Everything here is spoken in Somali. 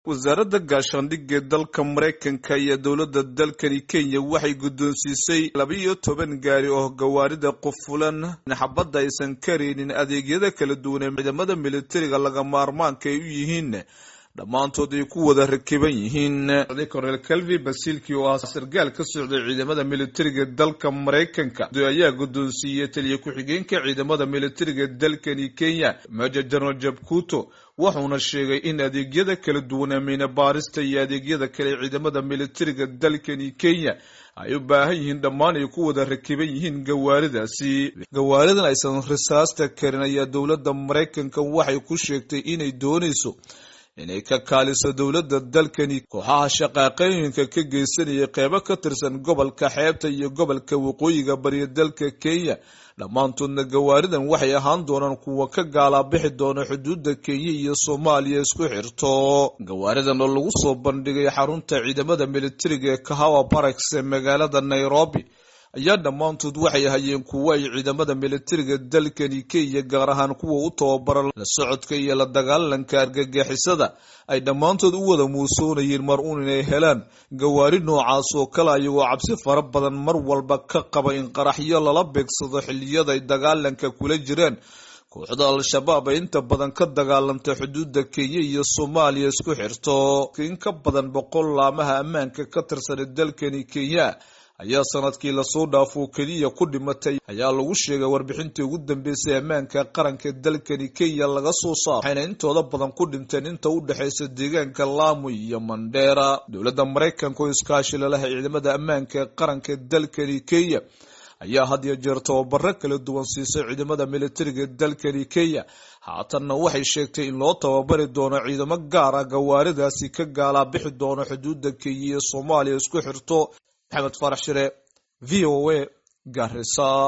wasaaradda gaashaandhigga dalka maraykanka iyo dowladda dalkani kenya waxay guddoonsiisay laba-iyo toban gaari oo gawaarida qufulan xabadda aysan karaynin adeegyada kala duwan ee ciidamada militariga laga maarmaanka ay u yihiin dhammaantood ay ku wada rakiban yihiin cornel calvi basilki oo ah sargaal ka socday ciidamada militariga dalka maraykanka ayaa guddoonsiiyey taliya ku-xigeenka ciidamada militariga dalkani kenya major general jabkuto wuxuuna sheegay in adeegyada kala duwan ameyne baarista iyo adeegyada kale ciidamada militariga dalkani kenya ay u baahan yihiin dhammaan ay ku wada rakiban yihiin gawaaridaasi gawaaridan aysan risaasta karin ayaa dowladda maraykanka waxay ku sheegtay inay doonayso inay ka kaaliso dowladda dalkani kooxaha shaqaaqooyinka ka geysanaya qeybo ka tirsan gobolka xeebta iyo gobolka waqooyiga bariya dalka kenya dhammaantoodna gawaaridan waxay ahaan doonaan kuwa ka gaalaabixi doona xuduudda kenya iyo soomaaliya isku xirto gawaaridan oo lagu soo bandhigay xarunta ciidamada militariga ee kahawa baraks ee magaalada nairobi ayaa dhammaantood waxay hayeen kuwo ay ciidamada militariga dalkani kenya gaar ahaan kuwa u tababara la socodka iyo la dagaalanka argagixisada ay dhammaantood u wada muusoonayeen mar uun inay helaan gawaari noocaas oo kale ayagoo cabsi fara badan mar walba ka qaba in qaraxyo lala beegsado xilliyada ay dagaalanka kula jiraan kooxda al-shabaab ay inta badan ka dagaalanta xuduudda kenya iyo soomaaliya isku xirto in ka badan boqol laamaha ammaanka ka tirsan dalkani kenya ayaa sanadkii lasoo dhaafo keliya ku dhimatay ayaa lagu sheegay warbixintii ugu dambeysay ammaanka qaranka dalkani kenya laga soo saaro waxayna intooda badan ku dhinteen inta u dhexaysa deegaanka lamu iyo mandheera dowladda maraykanka oo iskaashi lalahay ciidamada ammaanka qaranka dalkani kenya ayaa had iyo jeer tababaro kala duwan siisay ciidamada militariga dalkani kenya haatanna waxay sheegtay in loo tababari doono ciidamo gaar ah gawaaridaasi ka gaalaabixi doono xuduudda kenya iyo soomaaliya isku xirto maxamed farax shire v o a garisa